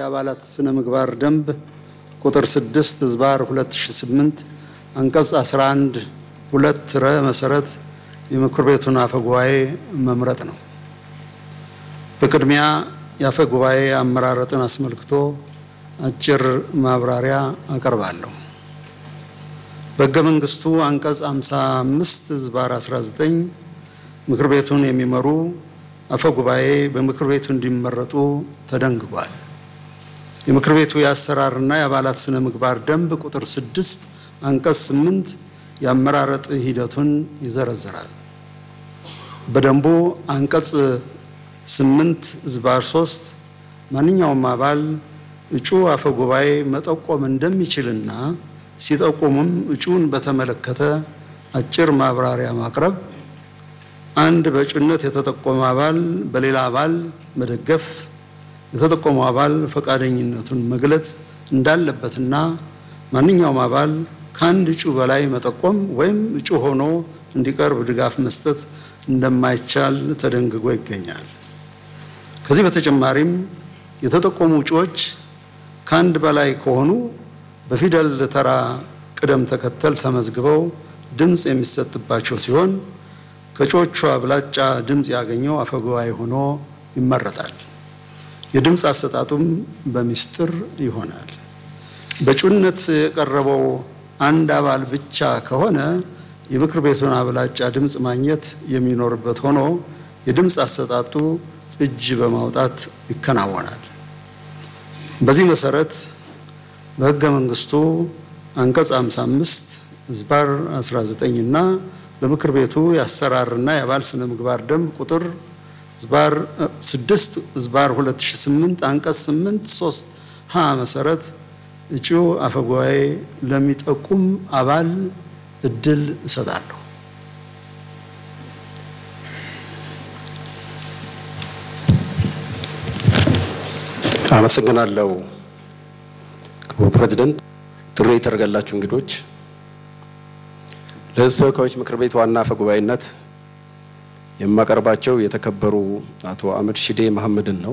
የአባላት ስነ ምግባር ደንብ ቁጥር 6 ህዝባር 2008 አንቀጽ 11 ሁለት ረ መሰረት የምክር ቤቱን አፈ ጉባኤ መምረጥ ነው። በቅድሚያ የአፈ ጉባኤ አመራረጥን አስመልክቶ አጭር ማብራሪያ አቀርባለሁ። በሕገ መንግስቱ አንቀጽ 55 ህዝባር 19 ምክር ቤቱን የሚመሩ አፈ ጉባኤ በምክር ቤቱ እንዲመረጡ ተደንግጓል። የምክር ቤቱ የአሰራርና የአባላት ስነ ምግባር ደንብ ቁጥር 6 አንቀጽ 8 የአመራረጥ ሂደቱን ይዘረዝራል። በደንቡ አንቀጽ 8 ህዝባር 3 ማንኛውም አባል እጩ አፈ ጉባኤ መጠቆም እንደሚችልና ሲጠቁሙም እጩን በተመለከተ አጭር ማብራሪያ ማቅረብ፣ አንድ በእጩነት የተጠቆመ አባል በሌላ አባል መደገፍ፣ የተጠቆመው አባል ፈቃደኝነቱን መግለጽ እንዳለበትና ማንኛውም አባል ከአንድ እጩ በላይ መጠቆም ወይም እጩ ሆኖ እንዲቀርብ ድጋፍ መስጠት እንደማይቻል ተደንግጎ ይገኛል። ከዚህ በተጨማሪም የተጠቆሙ እጩዎች ከአንድ በላይ ከሆኑ በፊደል ተራ ቅደም ተከተል ተመዝግበው ድምፅ የሚሰጥባቸው ሲሆን ከእጩዎቹ አብላጫ ድምፅ ያገኘው አፈጉባኤ ሆኖ ይመረጣል። የድምፅ አሰጣጡም በሚስጥር ይሆናል። በእጩነት የቀረበው አንድ አባል ብቻ ከሆነ የምክር ቤቱን አብላጫ ድምፅ ማግኘት የሚኖርበት ሆኖ የድምፅ አሰጣጡ እጅ በማውጣት ይከናወናል። በዚህ መሰረት በሕገ መንግስቱ አንቀጽ 55 ህዝባር 19 እና በምክር ቤቱ የአሰራርና የአባል ስነ ምግባር ደንብ ቁጥር ህዝባር 6 ህዝባር 2008 አንቀጽ 8 3 ሀ መሰረት እጩ አፈጉባኤ ለሚጠቁም አባል እድል እሰጣለሁ። አመሰግናለሁ ክቡር ፕሬዝደንት። ጥሪ የተደረገላችሁ እንግዶች፣ ለህዝብ ተወካዮች ምክር ቤት ዋና አፈ ጉባኤነት የማቀርባቸው የተከበሩ አቶ አህመድ ሺዴ መሐመድን ነው።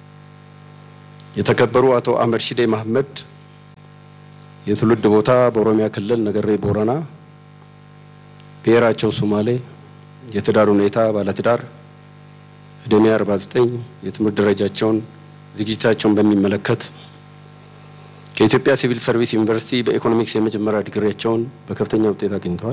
የተከበሩ አቶ አህመድ ሺዴ መሐመድ የትውልድ ቦታ በኦሮሚያ ክልል ነገሬ ቦረና፣ ብሔራቸው ሶማሌ፣ የትዳር ሁኔታ ባለትዳር፣ እድሜ 49፣ የትምህርት ደረጃቸውን ዝግጅታቸውን በሚመለከት ከኢትዮጵያ ሲቪል ሰርቪስ ዩኒቨርሲቲ በኢኮኖሚክስ የመጀመሪያ ዲግሪያቸውን በከፍተኛ ውጤት አግኝተዋል።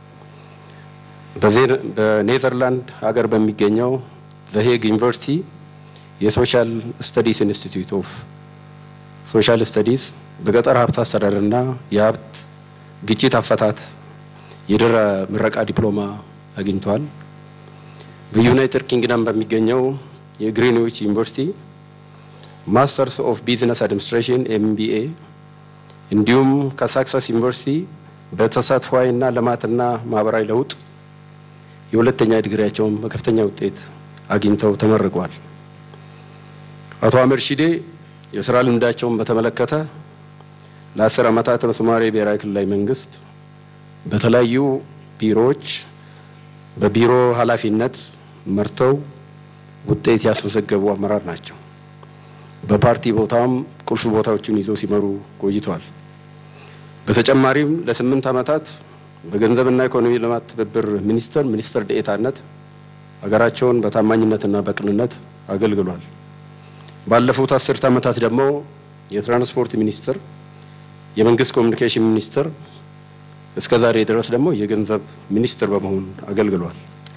በኔዘርላንድ ሀገር በሚገኘው ዘሄግ ዩኒቨርሲቲ የሶሻል ስተዲስ ኢንስቲትዩት ኦፍ ሶሻል ስተዲስ በገጠር ሀብት አስተዳደርና የሀብት ግጭት አፈታት የድህረ ምረቃ ዲፕሎማ አግኝተዋል። በዩናይትድ ኪንግደም በሚገኘው የግሪንዊች ዩኒቨርሲቲ ማስተርስ ኦፍ ቢዝነስ አድሚኒስትሬሽን ኤምቢኤ እንዲሁም ከሳክሰስ ዩኒቨርሲቲ በተሳትፏዊና ልማትና ማህበራዊ ለውጥ የሁለተኛ ዲግሪያቸውን በከፍተኛ ውጤት አግኝተው ተመርቀዋል። አቶ አህመድ ሺዴ የስራ ልምዳቸውን በተመለከተ ለአስር ዓመታት በሶማሌ ብሔራዊ ክልላዊ መንግስት በተለያዩ ቢሮዎች በቢሮ ኃላፊነት መርተው ውጤት ያስመዘገቡ አመራር ናቸው። በፓርቲ ቦታም ቁልፍ ቦታዎችን ይዞ ሲመሩ ቆይተዋል። በተጨማሪም ለስምንት ዓመታት በገንዘብና ኢኮኖሚ ልማት ትብብር ሚኒስቴር ሚኒስትር ዴኤታነት ሀገራቸውን በታማኝነትና በቅንነት አገልግሏል። ባለፉት አስርት ዓመታት ደግሞ የትራንስፖርት ሚኒስትር፣ የመንግስት ኮሚኒኬሽን ሚኒስትር እስከ ዛሬ ድረስ ደግሞ የገንዘብ ሚኒስትር በመሆን አገልግሏል።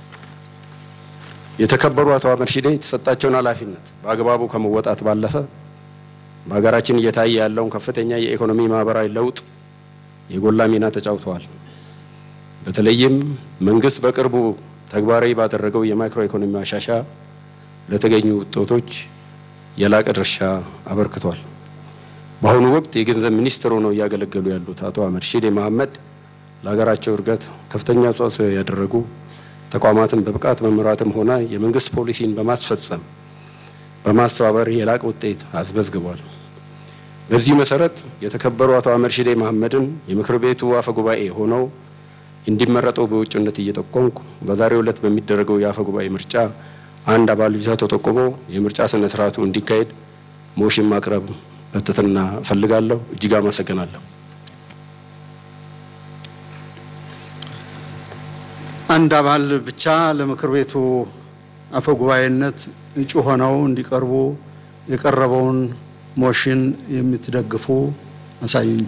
የተከበሩ አቶ አህመድ ሺዴ የተሰጣቸውን ኃላፊነት በአግባቡ ከመወጣት ባለፈ በሀገራችን እየታየ ያለውን ከፍተኛ የኢኮኖሚ ማህበራዊ ለውጥ የጎላ ሚና ተጫውተዋል። በተለይም መንግስት በቅርቡ ተግባራዊ ባደረገው የማክሮ ኢኮኖሚ ማሻሻያ ለተገኙ ውጤቶች የላቀ ድርሻ አበርክቷል። በአሁኑ ወቅት የገንዘብ ሚኒስትር ሆነው እያገለገሉ ያሉት አቶ አህመድ ሺዴ መሐመድ ለሀገራቸው እድገት ከፍተኛ አስተዋጽኦ ያደረጉ ተቋማትን በብቃት መምራትም ሆነ የመንግስት ፖሊሲን በማስፈጸም በማስተባበር የላቀ ውጤት አስመዝግቧል። በዚህ መሰረት የተከበሩ አቶ አህመድ ሺዴ መሐመድን የምክር ቤቱ አፈ ጉባኤ ሆነው እንዲመረጡ በውጭነት እየጠቆምኩ በዛሬው ዕለት በሚደረገው የአፈ ጉባኤ ምርጫ አንድ አባል ብቻ ተጠቁሞ የምርጫ ስነ ስርዓቱ እንዲካሄድ ሞሽን ማቅረብ በትህትና እፈልጋለሁ። እጅግ አመሰግናለሁ። አንድ አባል ብቻ ለምክር ቤቱ አፈ ጉባኤነት እጩ ሆነው እንዲቀርቡ የቀረበውን ሞሽን የምትደግፉ አሳዩኝ።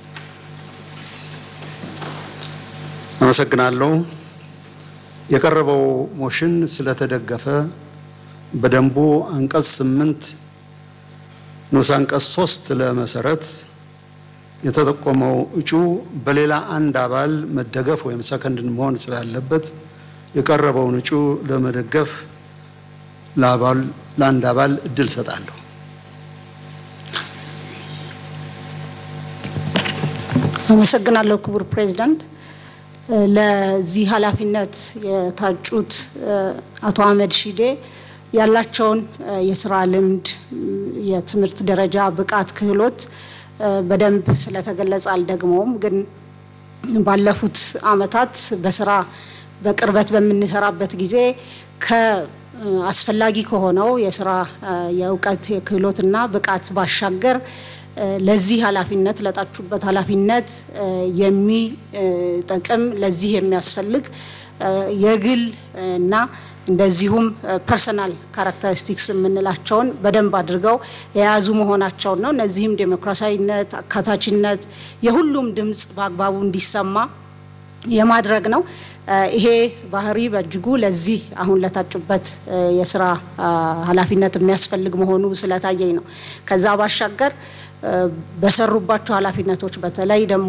አመሰግናለሁ። የቀረበው ሞሽን ስለተደገፈ በደንቡ አንቀጽ ስምንት ንዑስ አንቀጽ ሶስት ለመሰረት የተጠቆመው እጩ በሌላ አንድ አባል መደገፍ ወይም ሰከንድን መሆን ስላለበት የቀረበውን እጩ ለመደገፍ ለአባል ለአንድ አባል እድል ሰጣለሁ። አመሰግናለሁ ክቡር ፕሬዝዳንት። ለዚህ ኃላፊነት የታጩት አቶ አህመድ ሺዴ ያላቸውን የስራ ልምድ፣ የትምህርት ደረጃ፣ ብቃት፣ ክህሎት በደንብ ስለተገለጸ አልደግመውም። ግን ባለፉት አመታት በስራ በቅርበት በምንሰራበት ጊዜ ከአስፈላጊ ከሆነው የስራ የእውቀት የክህሎትና ብቃት ባሻገር ለዚህ ኃላፊነት ለጣችሁበት ኃላፊነት የሚጠቅም ለዚህ የሚያስፈልግ የግል እና እንደዚሁም ፐርሰናል ካራክተሪስቲክስ የምንላቸውን በደንብ አድርገው የያዙ መሆናቸውን ነው። እነዚህም ዴሞክራሲያዊነት፣ አካታችነት፣ የሁሉም ድምፅ በአግባቡ እንዲሰማ የማድረግ ነው። ይሄ ባህሪ በእጅጉ ለዚህ አሁን ለታጩበት የስራ ኃላፊነት የሚያስፈልግ መሆኑ ስለታየኝ ነው። ከዛ ባሻገር በሰሩባቸው ኃላፊነቶች በተለይ ደግሞ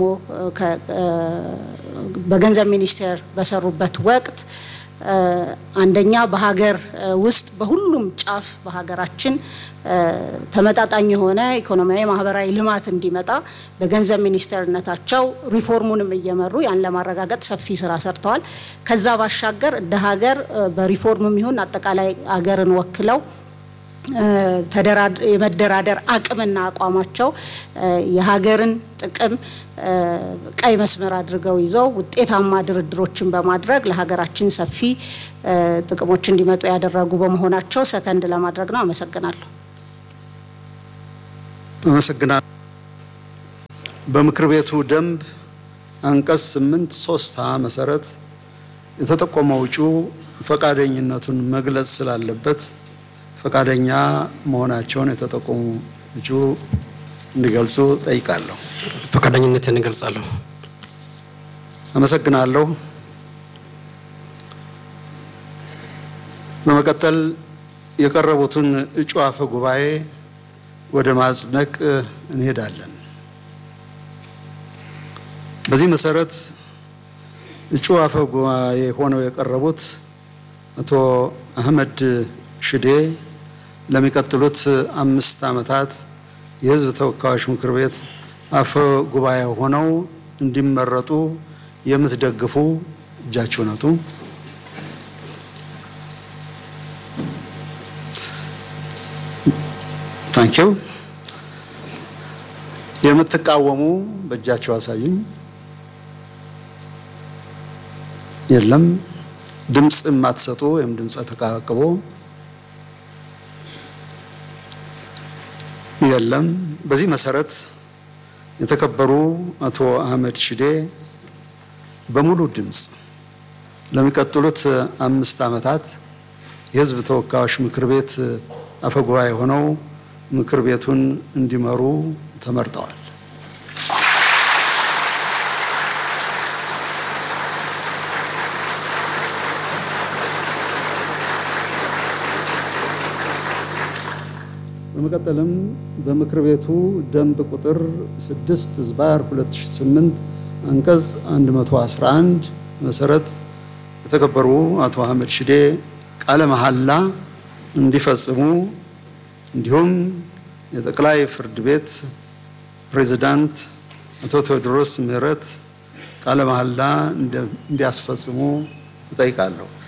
በገንዘብ ሚኒስቴር በሰሩበት ወቅት አንደኛ በሀገር ውስጥ በሁሉም ጫፍ በሀገራችን ተመጣጣኝ የሆነ ኢኮኖሚያዊ፣ ማህበራዊ ልማት እንዲመጣ በገንዘብ ሚኒስቴርነታቸው ሪፎርሙንም እየመሩ ያን ለማረጋገጥ ሰፊ ስራ ሰርተዋል። ከዛ ባሻገር እንደ ሀገር በሪፎርምም ይሁን አጠቃላይ ሀገርን ወክለው የመደራደር አቅምና አቋማቸው የሀገርን ጥቅም ቀይ መስመር አድርገው ይዘው ውጤታማ ድርድሮችን በማድረግ ለሀገራችን ሰፊ ጥቅሞች እንዲመጡ ያደረጉ በመሆናቸው ሰከንድ ለማድረግ ነው። አመሰግናለሁ። አመሰግናለሁ። በምክር ቤቱ ደንብ አንቀጽ ስምንት ሶስት ሀ መሰረት የተጠቆመው እጩ ፈቃደኝነቱን መግለጽ ስላለበት ፈቃደኛ መሆናቸውን የተጠቆሙ እጩ እንዲገልጹ ጠይቃለሁ። ፈቃደኝነትን እገልጻለሁ። አመሰግናለሁ። በመቀጠል የቀረቡትን እጩ አፈ ጉባኤ ወደ ማጽደቅ እንሄዳለን። በዚህ መሰረት እጩ አፈ ጉባኤ ሆነው የቀረቡት አቶ አህመድ ሽዴ ለሚቀጥሉት አምስት ዓመታት የሕዝብ ተወካዮች ምክር ቤት አፈ ጉባኤ ሆነው እንዲመረጡ የምትደግፉ እጃችሁን አውጡ። ታንኪው። የምትቃወሙ በእጃቸው አሳዩኝ። የለም። ድምፅ የማትሰጡ ወይም ድምፀ ተቃቅቦ የለም። በዚህ መሰረት የተከበሩ አቶ አህመድ ሽዴ በሙሉ ድምፅ ለሚቀጥሉት አምስት ዓመታት የሕዝብ ተወካዮች ምክር ቤት አፈጉባኤ ሆነው ምክር ቤቱን እንዲመሩ ተመርጠዋል። በመቀጠልም በምክር ቤቱ ደንብ ቁጥር 6 ዝባር 2008 አንቀጽ 111 መሰረት የተከበሩ አቶ አህመድ ሽዴ ቃለ መሐላ እንዲፈጽሙ እንዲሁም የጠቅላይ ፍርድ ቤት ፕሬዝዳንት አቶ ቴዎድሮስ ምህረት ቃለ መሐላ እንዲያስፈጽሙ እጠይቃለሁ።